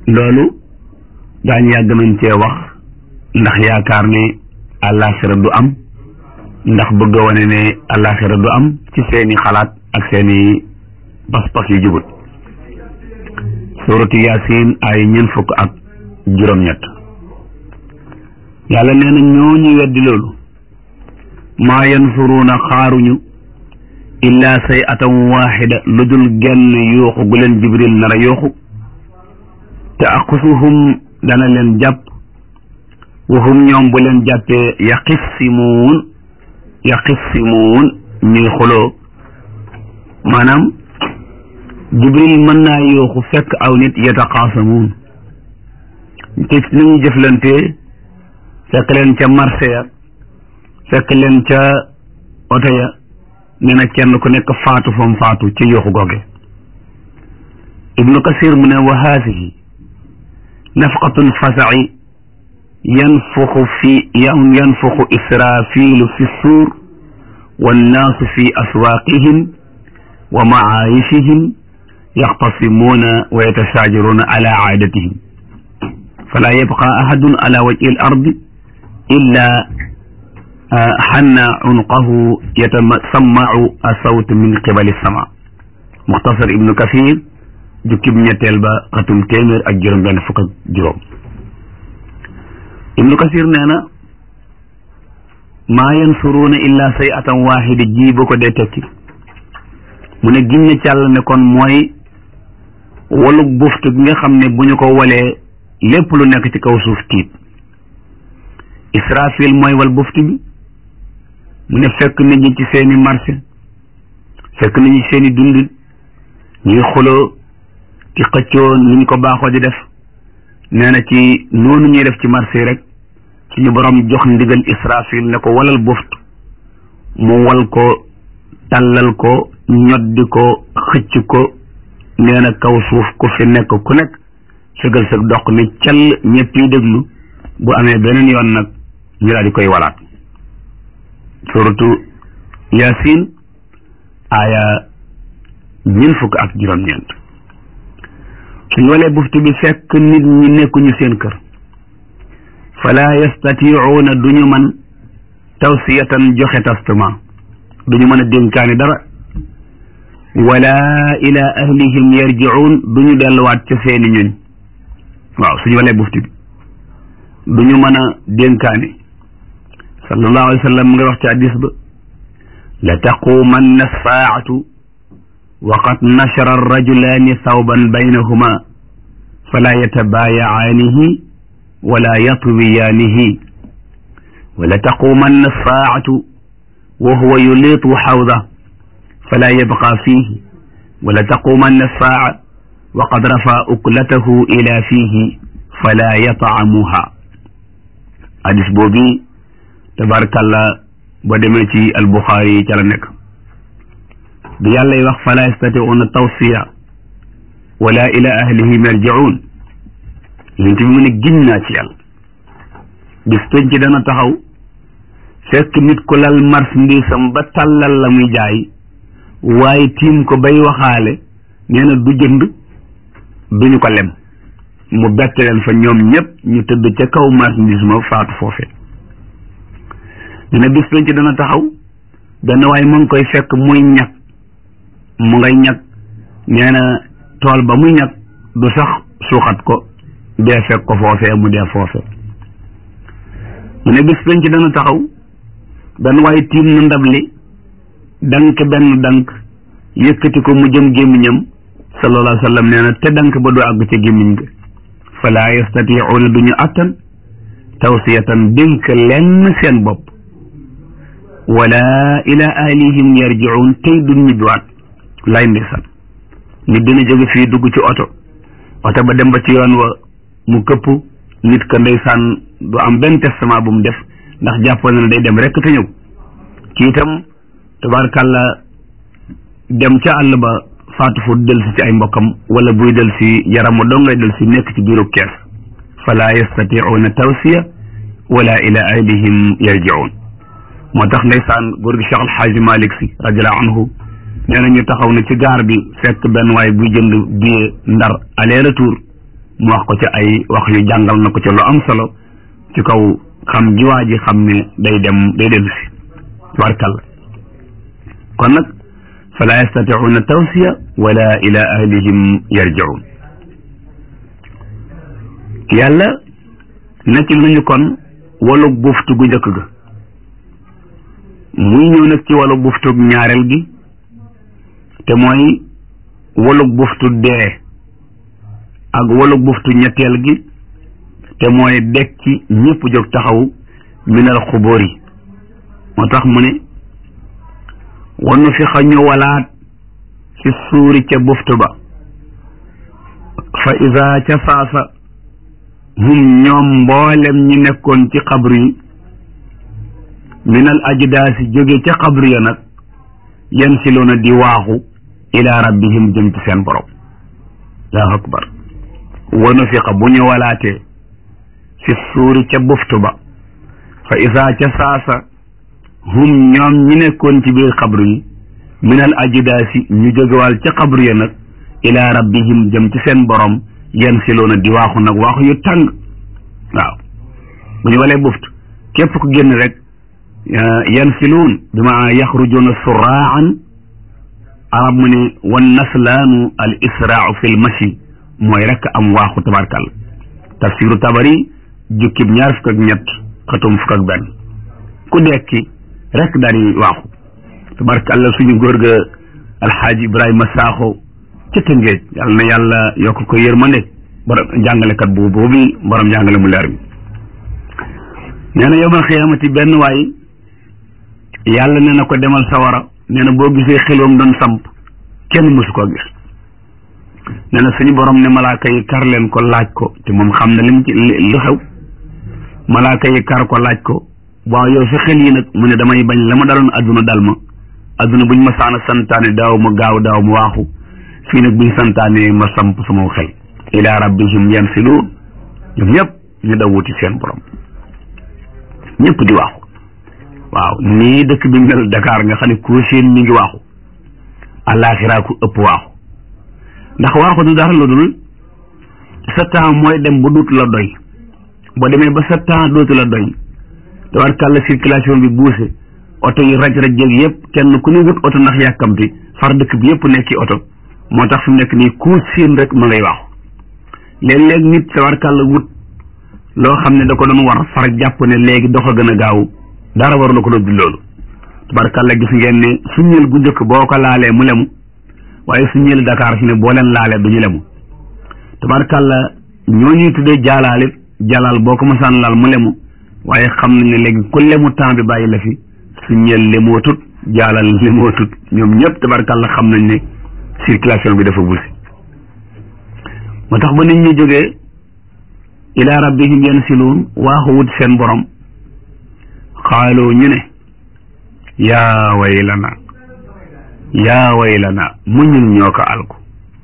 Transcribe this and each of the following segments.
loolu daañu yàgg nañ cee wax ndax yaakaar ne àllaaxira du am ndax bëgg a wane ne àllaaxira du am ci seeni xalaat ak seeni pas-pas yu jubut suuratu yaasin ay ñeent fukk ak juróom-ñett yàlla nee na ñoo ñu weddi loolu maa yansuruuna xaaruñu illaa say atan waaxida lu dul genn yooxu gu leen jibril nar a yooxu te aqusuhum dana leen jàpp waxum ñoom bu leen jàppee yaqissimuun yaqissimuun ñuy xuloo maanaam jibril mën naa yooxu fekk aw nit yataqaasamuun te ni ñu jëflantee fekk leen ca marché ya fekk leen ca oto ya nee na kenn ku nekk faatu fam faatu ci yooxu googe ibnu kasir mu ne wa haasihi nafqatul fasaci yanfuxu fi yanfuxu israfilu fi suur wannaasu fi aswaaqihim wa macaayishihim yaxtasimuuna wa yatasaajaruuna ala caadatihim fala yabqa ahadun ala wajhi al ardi illa xanna cunqahu yatasammacu asawt min qibali sama muxtasar ibnu kasir jukkib ñetteel ba xatum téeméer ak juróom benn fukk ak juróom ibnu kasir nee na maa yansuruuna illa say atan waaxida ji bu ko dee tekki mu ne ginne càll ne kon mooy walug buftu gi nga xam ne bu ñu ko walee lépp lu nekk ci kaw suuf tiit israfil mooy wal buftu bi mu ne fekk nit ñi ci seeni marché fekk nit ñi seeni dund ñuy xuloo ci xëccoo ni ñu ko baaxoo di def nee na ci noonu ñuy def ci marché yi rek suñu borom jox ndigal israfil ne ko walal buft mu wal ko tàllal ko ñoddi ko xëcc ko nee na kaw suuf ku fi nekk ku nekk sëgal sëg dox ni cell ñëpp yi déglu bu amee beneen yoon nag ñu daal di koy walaat suratu yasin aaya ñeent fukk ak juróom-ñeent suñ walee buftu bi fekk nit ñi nekkuñu seen kër fala yastatiuuna duñu man tawsiyatan joxe testament duñu mën a dénkaani dara wala ila ahlihim yarjiun duñu delluwaat ca seeni ñuñ waaw suñu walee buftu bi duñu mën a dénkaani sallallahu alayhi wa sallam mu ngi wax ci hadis ba la taqumanna saatu wa qad nashara arrajulaani thawban baynahuma fala yatabaayacaanihi wala yatwiyaanihi wala taqumanna saatu wa huwa yuliitu xawda fala yabqa fiihi wala taqumanna saa wa qad rafa uklatahu ila fiihi fala yatcamuha hadis boobi tabarakallah ba demee ci albuxaari yi ca la nekk bi yàllay wax fala yastatiuuna tawsiya wala ila ahlihim yarjiun yonent bi mu ne gin naa ci yàlla bis penc dana taxaw fekk nit ku lal marchandise am ba tàllal la muy jaay waaye tiim ko bay waxaale nee na du jënd duñu ko lem mu bett leen fa ñoom ñëpp ñu tëdd ca kaw marchandise ma faatu foofee nee na bis penc dana taxaw benn waaye mu ngi koy fekk muy ñag mu ngay ñag nee na tool ba muy ñag du sax suuxat ko dee fekk ko foofee mu dee foofee mu ne bis penc dana taxaw benn waaye tiim na ndab li dank benn dank yëkkati ko mu jëm gémmiñam sallallahu alayhi wa sallam nee na te dank ba du àgg ca gémmiñ ga fala yastatiuuna duñu attan tawsiyatan dénk lenn seen bopp wala ila ahlihim yarjiun tey duñ ñibbiwaat lay ndeysaan nit dina jóge fii dugg ci oto oto ba dem ba ci yoon wa mu këpp nit ka ndeysaan du am benn testament bu mu def ndax jàppoon na day dem rek te ñëw ci itam tabaarkàlla dem ca àll ba faatu fu del si ci ay mbokkam wala buy del si yaramu dong ngay del si nekk ci biiru kees fala yastatiuuna tawsiya wala ila ahlihim yarjiun moo tax ndeysaan góor gi Cheikh Alxaaji Malik si radiallahu anhu nee na ñu taxaw na ci gaar bi fekk benn waay buy jënd billet ndar aller retour mu wax ko ca ay wax yu jàngal na ko ca lu am solo ci kaw xam ji waa ji xam ne day dem day dellu si tabarkalla kon nag fala yastaticuuna tawsiya wala ila ahlihim yarjicuun yàlla nekk nañu kon walu buftu gu njëkk ga muy ñëw nag ci walu buftu ñaareel gi te mooy walu buftu dee ak walu buftu ñetteel gi te mooy dekki ñëpp jóg taxaw minal xubóor yi moo tax mu ne wanu fi xañu walaat ci suuri ca buftu ba fa isa ca saasa hum ñoom mboolem ñi nekkoon ci xabru yi minal ajdaasi jóge ca xabru ya nag yan siloona di waaxu ila rabbihim jëm ci seen borom allahu akbar wanu fiqa bu ñu walaatee fi suuri ca buftu ba fa isa ca saasa hum ñoom ñi nekkoon ci biir xabru yi minal ajdaasi ñu jógewal ca xabru ya nag ila rabbihim jëm ci seen borom yan siloona di waaxu nag waaxu yu tàng waaw bu ñu walee buftu képp ku génn rek yan siluun bi ma yaxrujuuna suraan arab mu ne wan naslaanu al israau fi l mashi mooy rek am waaxu tabarkal tafsiru tabari jukkib ñaar fukk ak ñett xatum fukk ak benn ku dekki rek daal di waaxu tabarkalla suñu góor ga alxaaji ibrahima saaxo ca tëngéej yàlla na yàlla yokk ko yërmande borom jàngalekat boobu boobu borom jàngale mu leer mi nee na yowmal xiyaamati benn waay yàlla nee na ko demal sawara nee na boo gisee xelwam doon samp kenn mësu koo gis nee na suñu borom ne malaaka yi kar leen ko laaj ko te moom xam na lim ci lu xew malaaka yi kar ko laaj ko waaw yow sa xel yi nag mu ne damay bañ la ma daloon adduna dal ma adduna buñ ma saana santaane daaw ma gaaw daaw ma waaxu fii nag buñ santaane ma samp sama xel ila rabbihim yansiluun ñoom ñëpp ñu daw wuti seen borom ñëpp di waaxu waaw nii dëkk bi mel Dakar nga xam ne koo seen mi ngi waaxu àllaaxiraa ku ëpp waaxu ndax waaxu du dara lu dul sa temps mooy dem ba dootu la doy boo demee ba sa temps dootu la doy tabarkàlla circulation bi buuse oto yi raj raj jéeg yëpp kenn ku ne wut oto ndax yàkkamti far dëkk bi yëpp nekk ci oto moo tax fi mu nekk nii ku siin rek ma ngay waaxu léeg-léeg nit tabarkàlla wut loo xam ne da ko doon war far jàpp ne léegi dox a gën a gaaw dara war la ko doon loolu tabarkàlla gis ngeen ne suñeel gu njëkk boo ko laalee mu lemu waaye suñeel Dakar fi ne boo leen laalee du ñu lemu tabarkàlla ñoo ñuy tuddee jaalaalit jalaal boo ko masaan laal mu lemu waaye xam nañ ne léegi ku lemu temps bi bàyyi la fi suñeel lemootut jaalal lemootut ñoom ñëpp tabarkàlla xam nañ ne circulation bi dafa busi moo tax ba nit ñi jógee ila rabbihim yansiluun waaxu wut seen borom xaaloo ñu ne yaa waylana yaa waylana mu ñun ñoo ko alku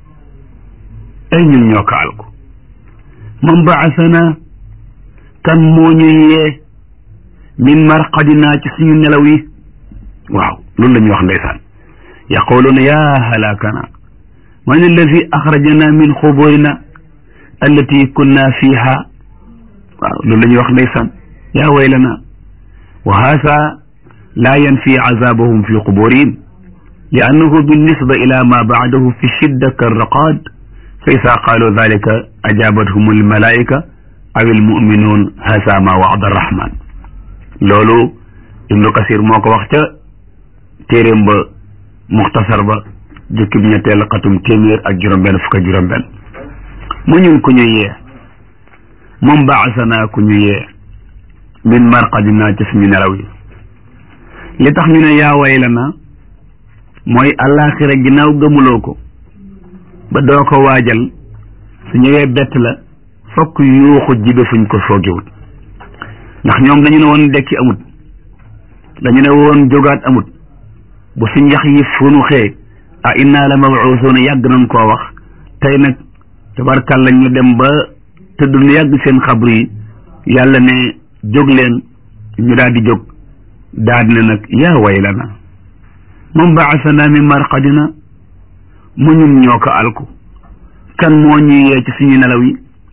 ay ñun ñoo ko alku man baasana kan moo ñu yee min marqadina ci suñu nelaw yi waaw loolu la ñuy wax ndeysaan yaquluuna yaa halakana man alladi axrajana min xuburina allati kunna fiha waaw loolu la ñuy wax ndeysaan yaa waylana wa haasa laa yanfi azabahum fi quburihim li annahu binnisba ila ma baadahu fi shidda karraqad fa isa qaalu dalika ajabathum almalaika aw almuminuun haasa ma waada arrahman loolu ibnu kasir moo ko wax ca téeréem ba muxtasar ba jukkib ñetteel xatum téeméer ak juróom-benn fukk ak juróom-benn mu ñun ku ñu yee moom baasana ku ñu yee min marqadina ci suñu nelaw yi li tax ñu ne yaa waylana mooy àllaaxira ginnaaw gëmuloo ko ba doo ko waajal su ñëwee bett la fokk yuuxu jibe fuñ ko foogewul ndax ñoom dañu ne woon dekki amut dañu ne woon jógaat amut bu suñ yax yi funu xee a inna la mabuusuuna yàgg nañ koo wax tey nag tabarkàlla ñu dem ba tëdd lu yàgg seen xabru yi yàlla ne jóg leen ñu daal di jóg daal di ne nag yaa waylana man baasana min marqadina mu ñun ñoo ko alku kan moo ñuy yee ci suñu nelaw yi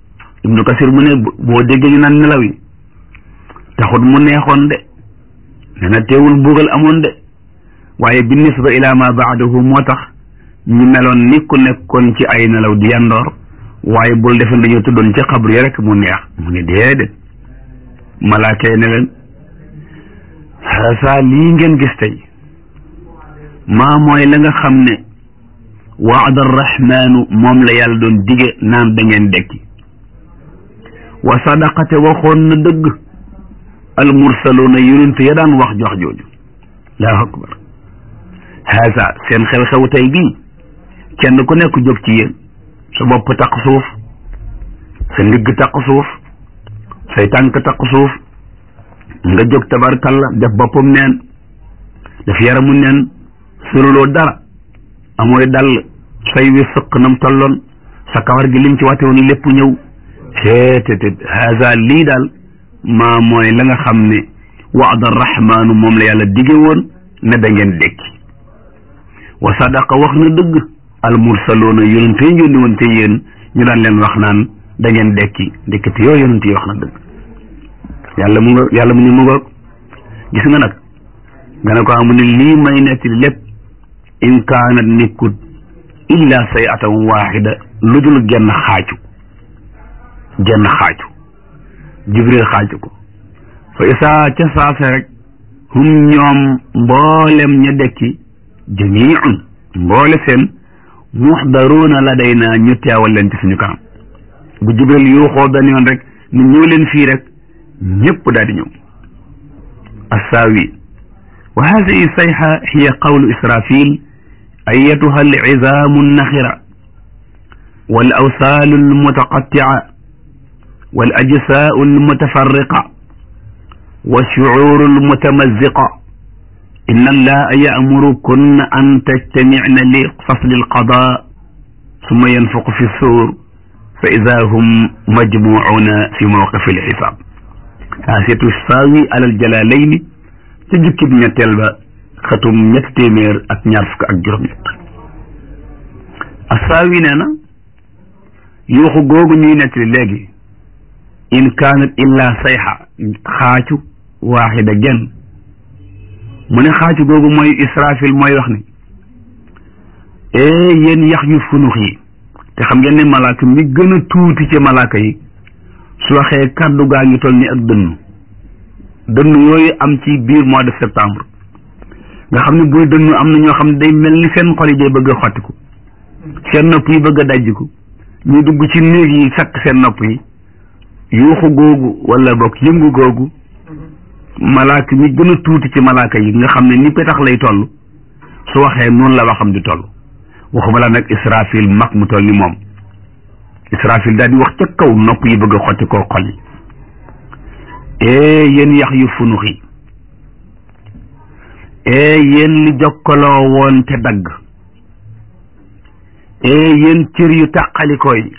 ibnu kasir mu ne boo déggee ñu naan nelaw yi taxut mu neexoon de nee na teewul mbugal amoon de waaye bi nisba ila ma baadahu moo tax ñu meloon ni ku nekkoon ci ay nelaw di yandoor waaye bul defe dañoo tuddoon ci xabru yi rek mu neex mu ne déedéet malaaka yi ne leen xasa lii ngeen gis tey maa mooy la nga xam ne waada arrahmaanu moom la yàlla doon dige naan da ngeen dekki wa sadaqate waxoon na dëgg al mursaluuna yonent ya daan wax jox jooju allahu akbar haasa seen xew-xew tey bii kenn ku nekk jóg ci yéen sa bopp taq suuf sa ndigg taq suuf say tànk taq suuf nga jóg tabarkalla def boppam neen def yaramu neen suruloo dara amooy dal say wi sëq nam tolloon sa kawar gi lim ci wàtte woon lépp ñëw seetetet haza lii daal maa mooy la nga xam ne waada rahmaanu moom la yàlla dige woon ne da ngeen dekki wa sadaqa wax na dëgg al mursaloona yonente yi yónni woon te yéen ñu daan leen wax naan da ngeen dekki ndekkati yoo yonente yi wax na dëgg yàlla mu nga yàlla mu ne mu nga gis nga nag nga ne ko amu ne lii may nettali lépp in kaanat nekkut illa sayatan waaxida lu dul genn xaaju genn xaaju jibril xaaju ko fa isaa ca saase rek hum ñoom mboolem ña dekki jamiun mboole seen muxdaruuna la day naa ñu teewal leen ci suñu kanam bu jibril yuuxoo benn yoon rek ni ñëw leen fii rek ñëpp daal di ñëw assaawi wa hadihi sayxa hiya qawlu israfil ayatuha alcizamu alnaxira wal awsaalu almutaqatia wal ajsaau almutafarriqa والشعور المتمزقة إن الله يأمركن أن تجتمعن لفصل القضاء ثم ينفق في السور فإذا هم مجموعون في موقف الحساب حاسية الساوي على الجلالين تجكي بنيتل با ختم ñett téeméer ak ñaar fukk ak juróom ñett assaawi nee na yuuxu googu ñuy nettali léegi in kaanat illa sayxa xaacu waaxida genn mu ne xaacu googu mooy israfil mooy wax ni ee yéen yax yu funux yi te xam ngeen ne malaaka mi gën a tuuti ci malaaka yi su waxee kàddu gaa ngi toll ni ak dënnu dënnu yooyu am ci biir mois de septembre nga xam ne buy dënnu am na ñoo xam ne day mel ni seen xol yi day bëgg a xottiku seen nopp yi bëgg a dajjiku ñu dugg ci néeg yi sakk seen nopp yi yuuxu googu wala bokk yëngu googu malaaka mi gën a tuuti ci malaaka yi nga xam ne ni petax lay toll su waxee noonu la waxam di toll waxuma la nag israfil mag mu toll ni moom israfil daal di wax ca kaw nopp yi bëgg a xotti koo xol yi ee yéen yax yu funux yi ee yéen li jokkaloo woon te dagg ee yéen cër yu tàqalikoo yi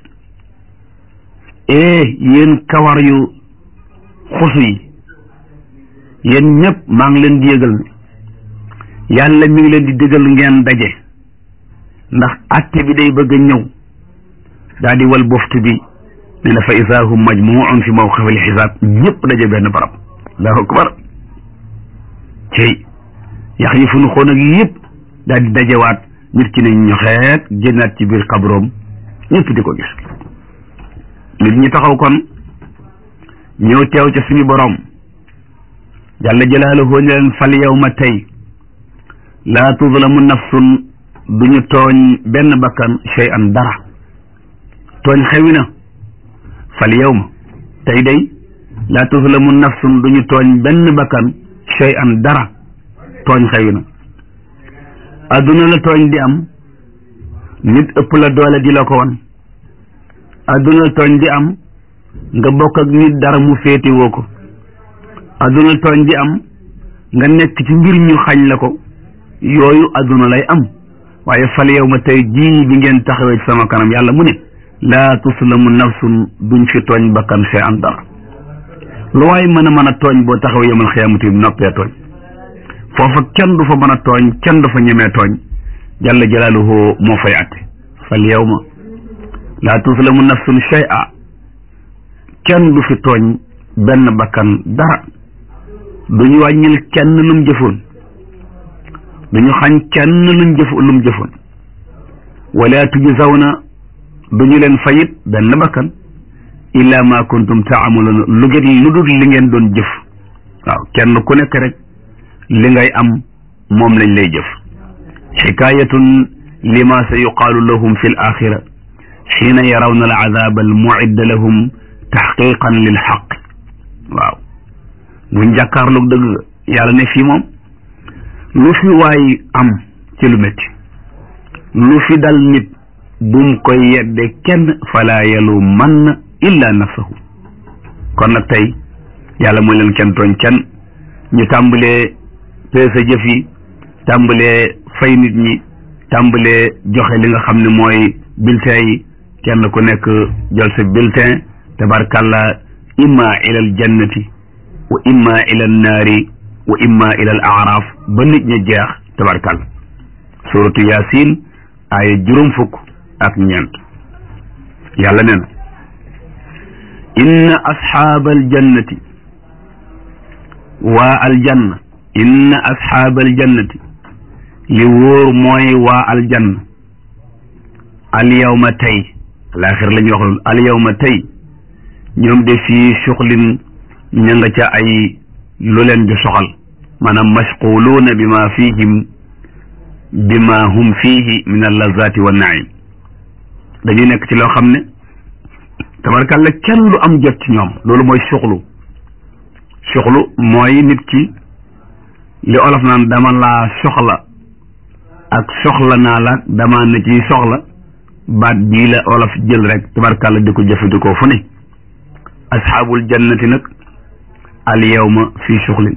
ee yéen kawar yu xusu yi yéen ñëpp maa ngi leen di yëgal ne yàlla mi ngi leen di digal ngeen daje ndax atte bi day bëgg a ñëw daal di wal boftu bi ne na fa isaa hum majmuun fi mawqifil xisaab ñëpp daje benn barab allahu akbar cey yax yi fu nu xoon ak yëpp daal di dajewaat nit ki ne ñoxeet génnaat ci biir xabroom ñëpp di ko gis nit ñi taxaw kon ñëw teew ca suñu borom jalla jalaaluhu ne leen fal yawma tey laa tuzlamu nafsun duñu tooñ benn bakkan shay an dara tooñ xewi na fal yawma tey day laa tuzlamu nafsun duñu tooñ benn bakkan shay an dara tooñ xewi na adduna la tooñ di am nit ëpp la doole di la ko wan adduna la tooñ di am nga bokk ak nit dara mu féete woo ko adduna la tooñ di am nga nekk ci mbir ñu xañ la ko yooyu adduna lay am waaye fal yow ma tey jii bi ngeen taxawee ci sama kanam yàlla mu ne laa tuslamu nafsun duñ fi tooñ bakkan see an dara lu waay mën a mën a tooñ boo taxawee yemal xiyaamati bi noppee tooñ foofa kenn du fa mën a tooñ kenn du fa ñemee tooñ jalla jalaaluhu moo fay atte fal yawma laa tuslamu nafsun shay'a kenn du fi tooñ benn bakkan dara duñu wàññil kenn lum jëfoon duñu xañ kenn luñ jëf lum jëfoon wala tujzawna duñu leen fayit benn bakkan illa ma kuntum taamaluuna lu ngeen lu dul li ngeen doon jëf waaw kenn ku nekk rek li ngay am moom lañ lay jëf xikaayatun lima sa yuqaalu lahum fi l axira xiina yarawna al azaba al muidda lahum taxqiqan lil xaq waaw buñ jàkkaarloog dëgg yàlla ne fii moom lu fi waay am ci lu métti lu fi dal nit bum koy yedde kenn fala yalu man illa nafsahu kon nag tey yàlla mooy leen kenn tooñ kenn ñu tàmbalee peese jëf yi tàmbalee fay nit ñi tàmbalee joxe li nga xam ne mooy bulletin yi kenn ku nekk jël sa bulletin tabarkalla imma ila al jannati wa imma ila an naari wa imma ila al aaraaf ba nit ña jeex tabarkalla suratu yasin aaya juróom fukk ak ñeent yàlla nee na inna asxaaba aljannati waa aljanna inna asxaaba aljannati li wóor mooy waa aljanna alyawma tey alaaxir la ñuy wax loolu alyawma tey ñoom de fii suxlin ña nga ca ay lu leen di soxal maanaam mashquluuna bi ma fihim bi ma hum fihi min allazati wa naim dañuy nekk ci loo xam ne tabarkalla kenn du am jot ci ñoom loolu mooy suxlu suxlu mooy nit ki li olof naan dama laa soxla ak soxla naa la dama na ci soxla baat bii la olof jël rek tabarkalla di ko jëfandikoo fu ne asxaabul jannati nag al yawma fii suxlin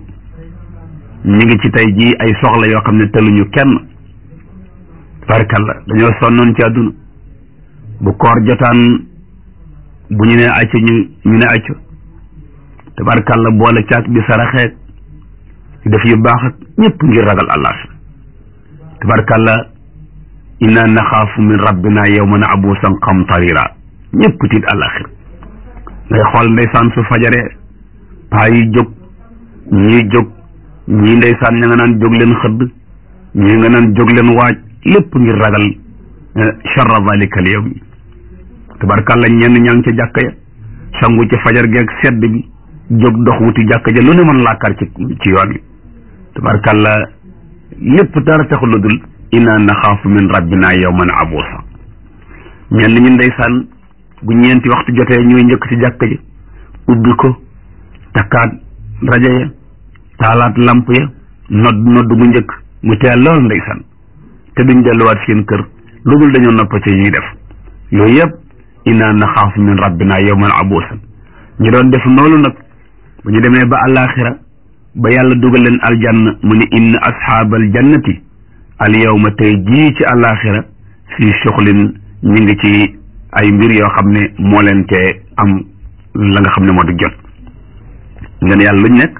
ñu ngi ci tey jii ay soxla yoo xam ne teluñu kenn tabarkalla dañoo sonnoon ci àdduna bu koor jotaan bu ñu ne acca ñu ñu ne acca tabarkalla boole caag di saraxeeg def yu baax ak ñëpp ngir ragal allah tabarkalla inna naxaafu min rabbina yawman abuusan qamtarira ñëpp tiit àllaxir ngay xool ndeysaan su fajaree paa yi jóg ñii jóg ñii ndeysaan ña nga naan jóg leen xëdd ñii nga naan jóg leen waaj lépp ngir ragal charra zalika al yawm tabarkalla ñenn ñaa ngi ca jàkka ya sangu ci fajar geeg sedd bi jóg dox wuti jàkka ja lu ne mën laakar ci ci yoon wi tabarkalla lépp dara taxul lu dul inna naxaafu min rabbina yawman abuusa ñenn ñi ndeysaan bu ñeenti waxtu jotee ñooy njëkk ci jàkka ji ubbi ko takkaat rajo ya taalaat lamp ya nodd nodd bu njëkk mu teel lool ndeysaan te duñ delluwaat seen kër lu dul dañoo nopp ci ñuy def yooyu yëpp inna naxaafu min rabbina yawman abuusan ñu doon def noonu nag bu ñu demee ba àllaaxira ba yàlla dugal leen aljanna mu ne inna asxaabal jannati al yawma tey jii ci àllaaxira fii suxlin ñu ngi ci ay mbir yoo xam ne moo leen te am la nga xam ne moo di jot nga ne yàlla luñ nekk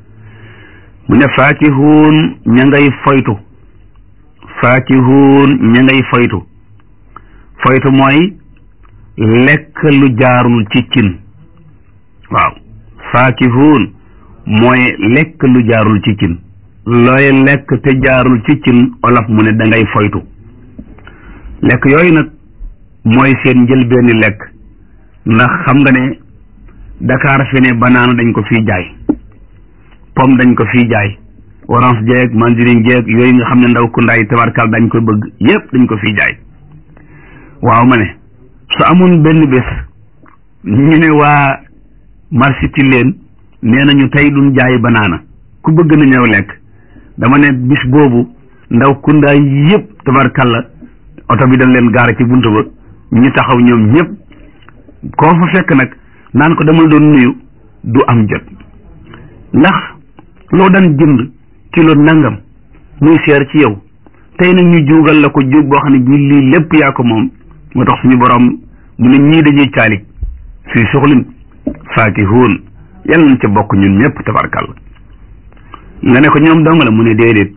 mu ne faakihuun ña ngay foytu faakihuun ña ngay foytu foytu mooy lekk lu jaarul ci cin waaw faakihuun mooy lekk lu jaarul ci cin looy lekk te jaarul ci cin olof mu ne da ngay foytu lekk yooyu nag mooy seen njëlbeeni lekk ndax xam nga ne Dakar fi ne banaana dañ ko fii jaay pomme dañ ko fii jaay orange jeeg mandarin jeeg yooyu nga xam ne ndaw ku ndaay tabarkal dañ ko bëgg yépp dañ ko fii jaay waaw ma ne su amoon benn bés ñu ne waa marché ci leen nee nañu tey duñ jaay banaana ku bëgg na ñëw lekk dama ne bis boobu ndaw ku ndaay yépp tabarkalla oto bi dañ leen gaara ci buntu ba ñu taxaw ñoom ñëpp koo fa fekk nag naan ko dama doon nuyu du am jot ndax loo daan jënd kilo nangam muy seer ci yow tey nag ñu juugal la ko juug boo xam ne bii lii lépp yaa ko moom moo tax suñu borom mu ne ñii dañuy caalik fii suxlin faakihuun yàlla nañ ca bokk ñun ñëpp tabarkalla nga ne ko ñoom dong la mu ne déedéet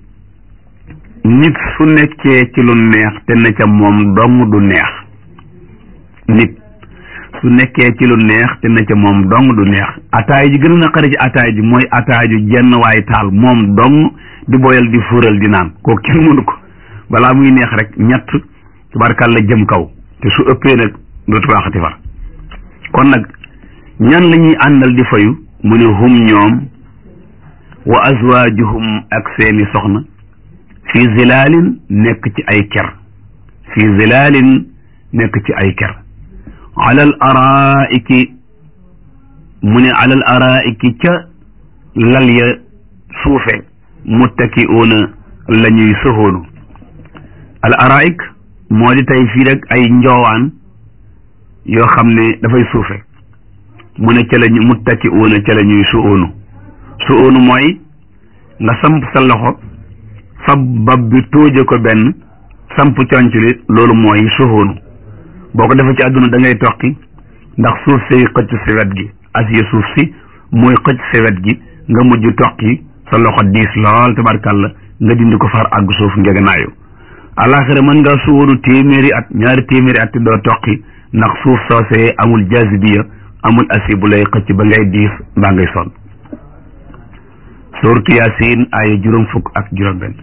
nit su nekkee ci lu neex te ne ca moom dong du neex nit su nekkee ci lu neex te na ca moom dong du neex ataay ji gën a naqari ci ataay ji mooy ataay ju jenn waay taal moom dong di boyal di fuural di naan koo kenn mënu ko balaa muy neex rek ñett tubaarkàlla jëm kaw te su ëppee nag dootu baaxati far kon nag ñan la ñuy àndal di fayu mu ne hum ñoom wa azwaajuhum ak seeni soxna fi zilaalin nekk ci ay ker fi zilaalin nekk ci ay ker alal araiki mu ne alal araiki ca lal ya suufe muttaki'uuna la ñuy soxoonu al araik moo di tey fii rek ay njoowaan yoo xam ne dafay suufe mu ne ca la ñu muttaki'uuna ca la ñuy su'oonu su'oonu mooy nga samp sa loxo fab bab bi tóoje ko benn samp conc li loolu mooy suxoonu boo ko defee ci àdduna da ngay toqi ndax suuf si xëcc si wet gi asiye suuf si mooy xëcc si wet gi nga mujj toqi sa loxo diis lool tabarkàlla nga dindi ko far àgg suuf ngegenaayu alaxira mën ngaa suwoonu téeméeri at ñaari téeméeri at te doo toqi ndax suuf soosee amul jazibiya amul asi bu lay xëcc ba ngay diis mbaa ngay sonn suuratu yaasin aaya juróom fukk ak juróom benn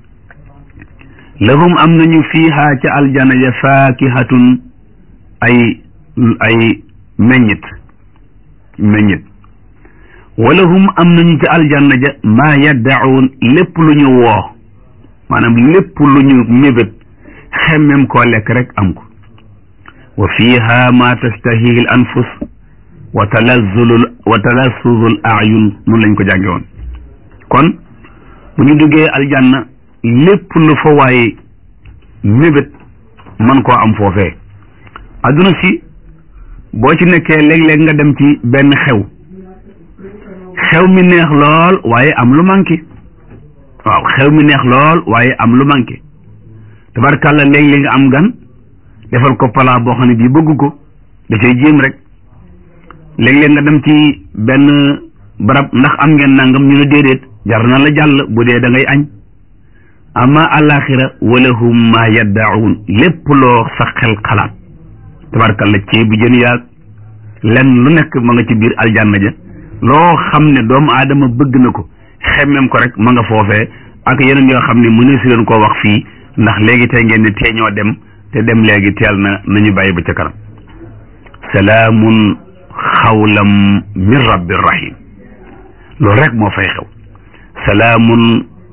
lahum am nañu fiiha ca aljana ja faakihatun ay ay meññit meññit walahum am nañu ca aljanna ja maa yaddacuun lépp lu ñu woo maanaam lépp lu ñu mébét xemmem koo lekk rek am ko wa fiiha ma tastahihi l anfus wa talazzulu wa talassuzu l ayun noonu lañ ko jànge woon kon bu ñu duggee aljanna lépp lu fa waaye mébét man koo am foofee adduna si boo ci nekkee léeg-léeg nga dem ci benn xew xew mi neex lool waaye am lu manqué waaw xew mi neex lool waaye am lu manqué tabarkàlla léeg-léeg nga am gan defal ko palaa boo xam ne bii bëgg ko dafay jéem rek léeg-léeg nga dem ci benn barab ndax am ngeen nangam ñu ne déedéet jar na la jàll bu dee da ngay añ amma alaxira walahum ma yaddaun lépp loo sa xel xalaat tabarkalla ceebu jën yaag lenn lu nekk ma nga ci biir aljanna ja loo xam ne doomu aadama bëgg na ko xemmem ko rek ma nga foofee ak yeneen yoo xam ne mënee si leen koo wax fii ndax léegi tey ngeen ne tee ñoo dem te dem léegi teel na nañu bàyyi ba ca kanam salaamun xawlam min rabbir rahim loolu rek moo fay xew salaamun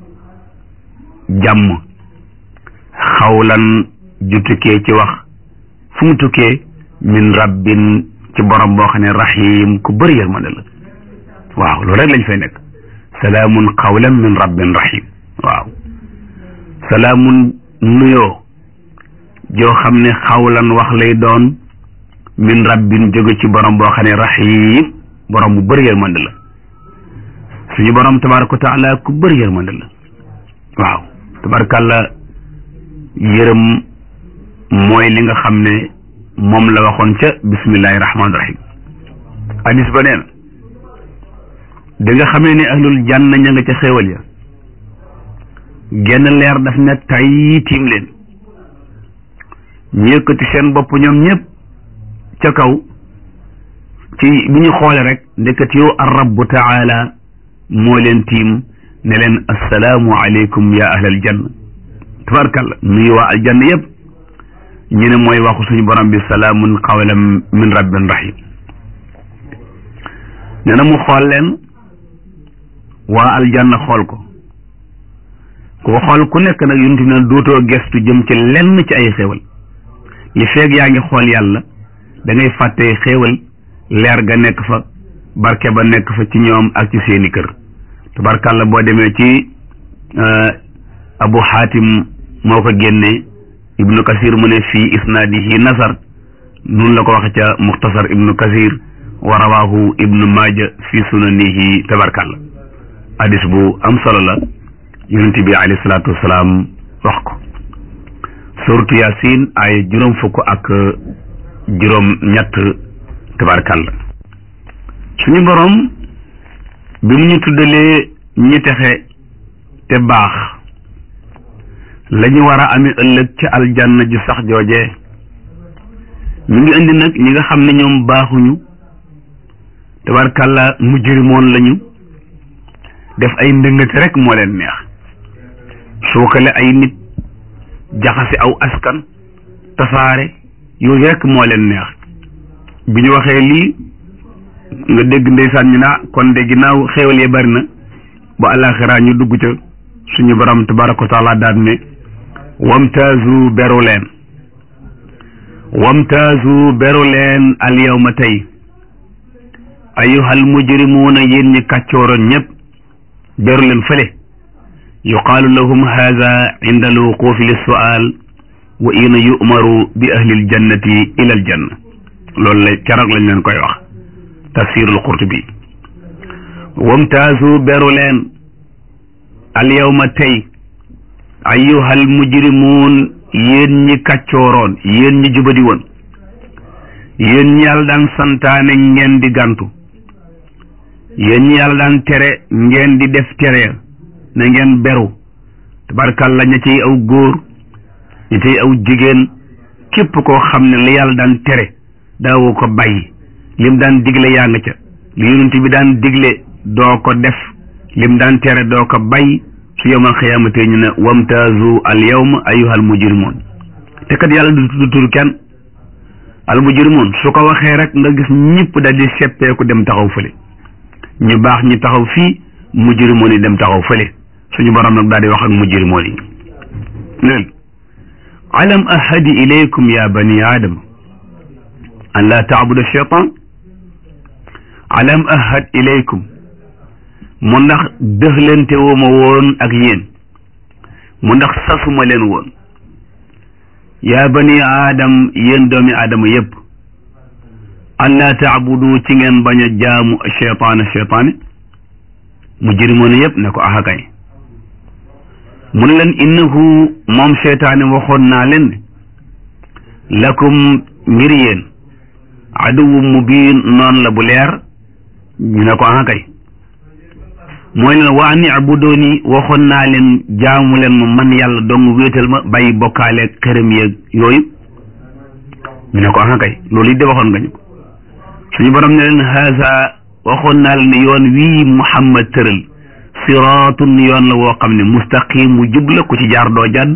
jàmm xawlan ju tukkee ci wax fu mu tukkee min rabbin ci borom boo xam ne rahim ku bëri yërmande la waaw loolu rek lañ fay nekk salaamun xawlan min rabbin rahim waaw salaamun nuyoo joo xam ne xawlan wax lay doon min rabbin jóge ci borom boo xam ne rahim borom bu bëri yërmande la suñu borom tabaraka wa taala ku bëri yërmande la waaw tabarakàlla yërëm mooy li nga xam ne moom la waxoon ca bismillahi rahmaani rahim hadis ba nee na da nga xamee ne ahlul janna ña nga ca xéewal ya genn leer daf ne tay tiim leen ñu yëkkati seen bopp ñoom ñëpp ca kaw ci bi ñu xoole rek ndekkat yow ar rabbu taala moo leen tiim ne leen assalaamu aleykum ya ahlal janna tabarkalla nuyu waa aljanna yëpp ñu ne mooy waxu suñu borom bi salaamun qawlan min rabbin rahim nee na mu xool leen waa aljanna xool ko ku xool ku nekk nag yunti na dootoo gestu jëm ci lenn ci ay xéewal li feeg yaa ngi xool yàlla da ngay fàtte xéewal leer ga nekk fa barke ba nekk fa ci ñoom ak ci seeni kër tabarkàlla boo demee ci abu xaatim moo ko génne ibnu kasir mu ne fii isnaadihi nasar nun la ko waxe ca muxtasar ibnu kasir wa rawahu ibnu maaja fi sunanihi tabarkàlla hadis bu am solo la yonent bi alayhi salaatu wasalaam wax ko suratu yasin ay juróom fukk ak juróom ñett tabarkàlla suñu borom bi mu ñu tuddalee ñi texe te baax la ñu war a amee ëllëg ca aljanna ju sax jooje ñu ngi indi nag ñi nga xam ne ñoom baaxuñu tabarkàlla mujrimoon lañu def ay ndëngate rek moo leen neex suukale ay nit jaxase aw askan tasaare yooyu rek moo leen neex bi ñu waxee lii nga dégg ndeysaan ñu naa kon de ginnaaw xéewal yi bari na ba alaxira ñu dugg ca suñu borom tabaraka wa taala daal ne wamtaazu beru leen wamtaazu beru leen al yawma tey ayyuhal mujrimuuna yéen ñi kàccooroon ñëpp beru leen fële yuqaalu lahum haada inda alwuqufi lissual wa ina yu'maru bi ahli aljannati ila aljanna loolu la keroog lañ leen koy wax tafsirul qurtubi wamtaazu beru leen alyawma tey ayyuhal mujrimuun yéen ñi kàccooroon yéen ñi jubadi woon yéen ñi yàlla daan santaane ngeen di gàntu yéen ñi yàlla daan tere ngeen di def tere na ngeen beru tabarkàlla ña ciy aw góor ña ciy aw jigéen képp koo xam ne li yàlla daan tere daawoo ko bàyyi lim daan digle yaa nga ca li yonent bi daan digle doo ko def lim daan tere doo ko bàyyi su yowmal xiyaamate ñu ne wamtaazu al yawma ayyuhal mujrimoon te kat yàlla du tudd tur kenn al mujrimoon su ko waxee rek nga gis ñëpp daal di seppeeku dem taxaw fële ñu baax ñi taxaw fii mujrimoon yi dem taxaw fële suñu borom nag daal di wax ak mujrimoon yi neel alam ahadi ilaykum ya bani aadama an laa taabudu cheytan alam ahad ilaykum mu ndax dëxlante woo ma woon ak yéen mu ndax sasuma leen woon yaa bani aadam yéen doomi aadama yépp an laa taabudu ci ngeen bañ a jaamu cheytaana cheytaane mu jërimoon yépp ne ko axakay mu ne leen innahu moom cheytaane waxoon naa leen ne lakum ngir yéen aduwu mubiin noon la bu leer ñu ne ko axakay mooy leen waa ni abudoni waxoon naa leen jaamu leen ma man yàlla dong wéetal ma bàyyi bokkaale xërëm yeeg yooyu ñu ne ko ah kay loolu it de waxoon nga ñu ko suñu borom ne leen haasa waxoon naa leen ne yoon wii Muhammad tëral siraatun yoon la woo xam ne mustaqim mu jub la ku ci jaar doo jàdd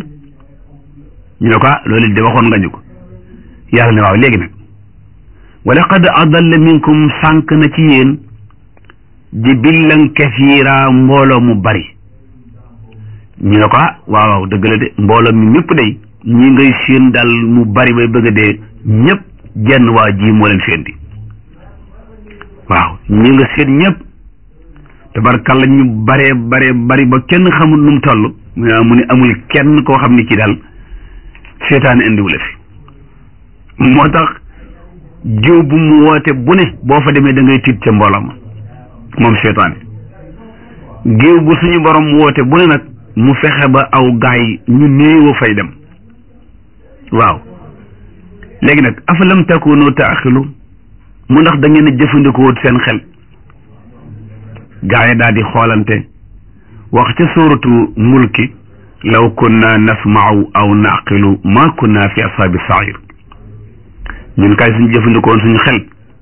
ñu ne ko ah loolu it de waxoon nga ñu ko yàlla ne waaw léegi nag wa laqad adalla minkum sànq na ci yéen jibillan kasiira mbooloo mu bari ñu ne ko ah waaw waaw dëgg la de mbooloo mi ñëpp day ñi ngay séen daal mu bari bay bëgg a dee ñëpp jenn waa ji moo leen féndi waaw ñi nga séen ñëpp tabarkalla ñu baree baree bari ba kenn xamul nu mu toll mu ne amul kenn koo xam ne ci daal seetaane indiwu la fi moo tax jiw bu mu woote bu ne boo fa demee da ngay tiit ca mbooloo ma moom seytaane géew bu suñu borom woote bu ne nag mu fexe ba aw gaay ñu néew fay dem waaw léegi nag afalam takunu taaxilu mu ndax da ngeen a jëfandikoo seen xel gaay daal di xoolante wax ca sóoratu mulki law kunna nasma'u aw naqilu ma kunna fi ashabi sair ñun kay suñu jëfandikoon suñu xel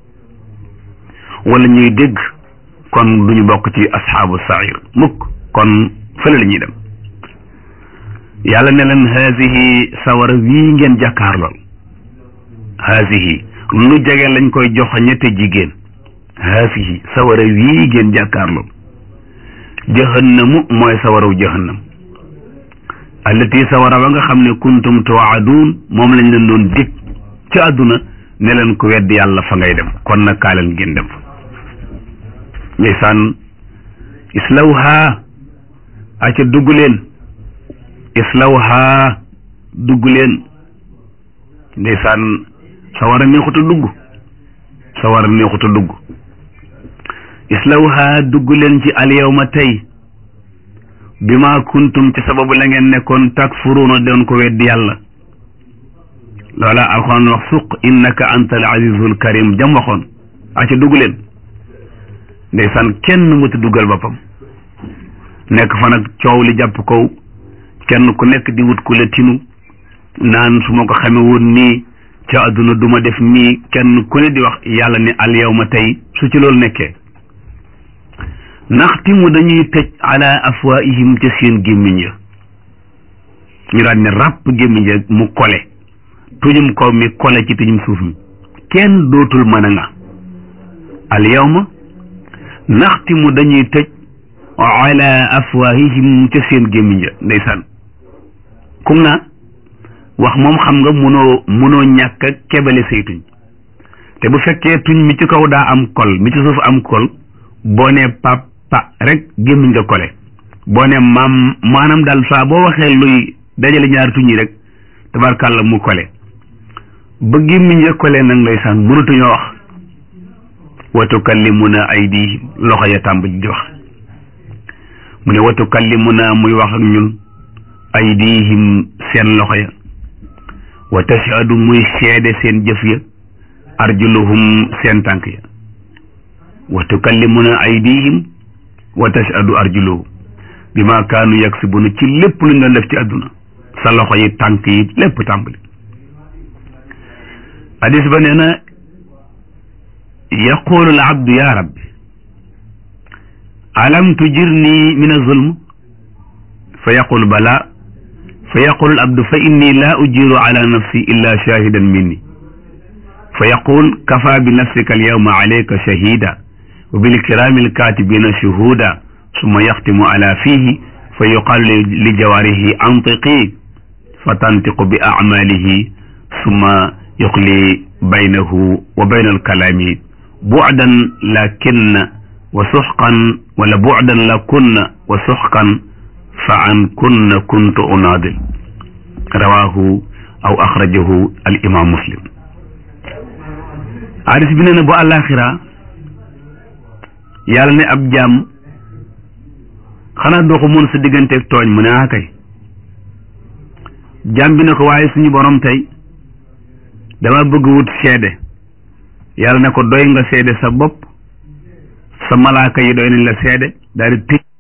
wala ñuy dégg kon duñu bokk ci asxaabu sair mukk kon fële la ñuy dem yàlla ne leen haasihi sawara wii ngeen jàkkaar lool haasihi lu jege lañ koy jox ñette jigéen haasihi sawara wii ngeen jàkkaar lool jahannamu mooy sawaraw jahannam allati sawara ba nga xam ne kuntum tuwaaduun moom lañ leen doon dig ci àdduna ne leen ku wedd yàlla fa ngay dem kon nag kaa leen ngeen dem fa ndeysaan islawha aca dugg leen islawha dugg leen ndeysaan sawara neexut a dugg sawara neexut a dugg islawha dugg leen ci alyawma tey bi ma kuntum ci sababu la ngeen nekkoon takfuruuna doon ko weddi yàlla loola alxuraan wax suq innaka anta al azizul karim jam waxoon aca dugg leen ndeysaan kenn mëta duggal boppam nekk fa nag coow li jàpp kow kenn ku nekk di wut ku la tinu naan su ma ko xame woon nii ca àdduna duma def nii kenn ku ne di wax yàlla ne al yawma tey su ci loolu nekkee naxtimu dañuy tëj ala afwaihim ca seen gémmiñ ya ñu daan ne ràpp gémmiñ ya mu kole tuñum kaw mi kole ci tuñum suuf mi kenn dootul mën a nga al yawma naxtimu dañuy tëj ala afwaahihim ca seen gémmiñ ja ndeysaan kum naa wax moom xam nga munoo munoo ñàkk a kebale say tuñ te bu fekkee tuñ mi ci kaw daa am kol mi ci suuf am kol boo ne pa pa rek gémmiñ nga kole boo ne maam maanaam daal saa boo waxee luy dajale ñaari tuñ yi rek tabarkàlla mu kole ba gémmiñ ya kole nag ndeysaan mënatuñoo wax wa tukallimuna aydihim loxo ya tàmbali di wax mu ne wa tukallimuna muy wax ak ñun aydihim seen loxo ya wa tashhadu muy seede seen jëf ya arjuluhum seen tànk ya wa tukallimuna aydihim wa tashhadu arjuluhum bima kaanu yaksibuna ci lépp lu ñu doon def ci àdduna sa loxo yi tànk yi lépp tàmbali hadis ba nee na yaqulu al abdu ya rabbi alam tujirni min azulm fa yaqul bala fa yaqul al abdu fa inni la ujiru ala nafsi illa shahidan minni fa yaqul kafa bi nafsika al yawma alayka shahida wa bil kirami al katibina shuhuda summa yaxtimu ala fihi fa yuqalu li jawarihi antiqi fa tantiqu bi acmalihi summa yuqli baynahu wa bayna alkalami bucdan lakinna wa suxqan wala bucdan lakunna wa suxqan fa an kunna kuntu unaadil rawahu aw axrajahu al imam muslim hadis bi nee na bu àllaaxira yàlla ne ab jaam xanaa doo ko mën sa digganteeg tooñ mu ne ah kay jaam bi ne ko waaye suñu borom tey dama bëgg wut seede yàlla ne ko doy nga seede sa bopp sa malaaka yi doy nañ la seede daal di tëj